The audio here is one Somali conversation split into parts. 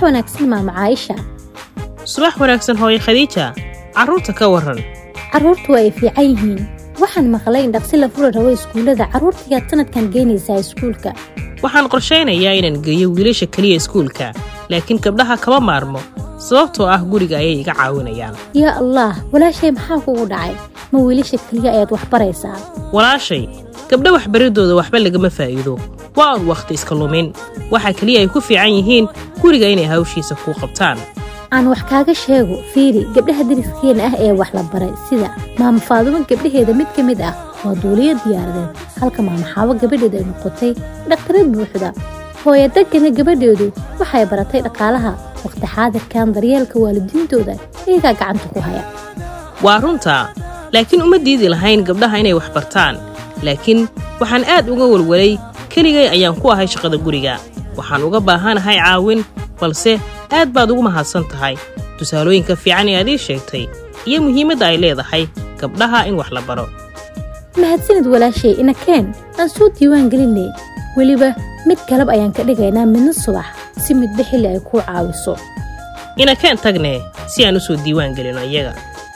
wanaagsan maama caayisha subax wanaagsan hooye khadiija carruurta ka warran carruurtu waa ay fiican yihiin waxaan maqlay in dhaqsi la furi rabo iskuullada carruurtayaad sanadkan geynaysaa iskuulka waxaan qorshaynayaa inaan geeyo wiilasha keliya iskuulka laakiin gabdhaha kama maarmo sababtoo ah guriga ayay iga caawinayaan yaa allah walaashay maxaa kugu dhacay ma wiilasha keliya ayaad wax baraysaa walaashay gabdha waxbaridooda waxba lagama faa'iido waa un wakhti iska lumin waxaa keliya ay ku fiican yihiin guriga inay hawshiisa kuu qabtaan aan wax kaaga sheego fiiri gabdhaha dariskeenna ah ee wax la baray sida maama faadumo gabdhaheeda mid ka mid ah waa duuliyo diyaaradeed halka maama xaawo gabadheedu ay noqotay dhaktarad buuxda hooyadagana gabadheedu waxay baratay dhaqaalaha wakhti xaadirkan daryeelka waalidiintooda iyagaa gacanta ku haya waa runtaa laakiin uma diidi lahayn gabdhaha inay wax bartaan laakiin waxaan aad uga walwalay keligay ayaan ku ahay shaqada guriga waxaan uga baahanahay caawin balse aad baad ugu mahadsan tahay tusaalooyinka fiican ee aad ii sheegtay iyo muhiimadda ay leedahay gabdhaha in wax la baro mahadsanid walaashay inakeen aan soo diiwaan gelinay weliba mid kalab ayaan ka dhigaynaa midna subax si midba xilli ay kuu caawiso inakeen tagnee si aan u soo diiwaan gelino iyaga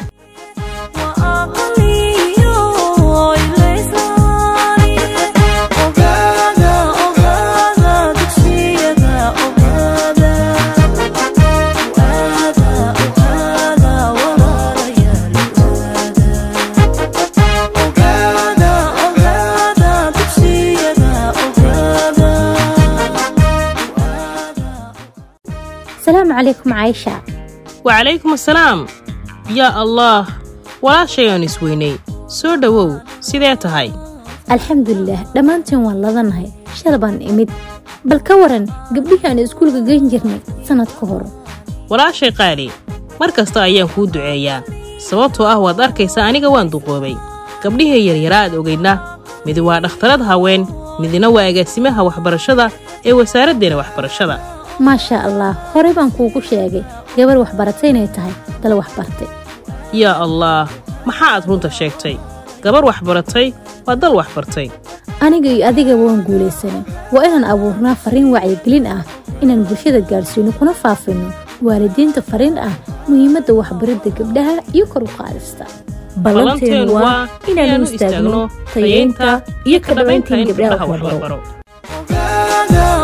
asalaamu calaykum caayisha wacalaykum assalaam yaa allaah walaashay aan isweynay soo dhowow sidee tahay alxamdulilaah dhammaantiin waan ladanahay shal baan imid bal ka waran gabdhihii aan iskuulka geyn jirnay sannad ka hor walaashay qaali mar kasta ayaan kuu duceeyaa sababtoo ah waad arkaysaa aniga waan duqoobay gabdhihii yaryaraa aad ogaydna midi waa dhakhtarad haween midina waa agaasimaha waxbarashada ee wasaaraddeena waxbarashada maashaa allah horey baan kuugu sheegay gabar waxbaratay inay tahay dal waxbartay yaa allaah maxaa aad runta sheegtay gabar waxbaratay waa dal waxbartay aniga iyo adigaba waan guulaysanay waa inaan abuurnaa farriin wacyigelin ah inaan bulshada gaadhsiino kuna faafinno waalidiinta fariin ah muhiimadda waxbaridda gabdhaha iyo kor u qaadista ballanteenu waa inaanu istaagno tayeynta iyo ka dhabaynta in gabdhaha wax la baro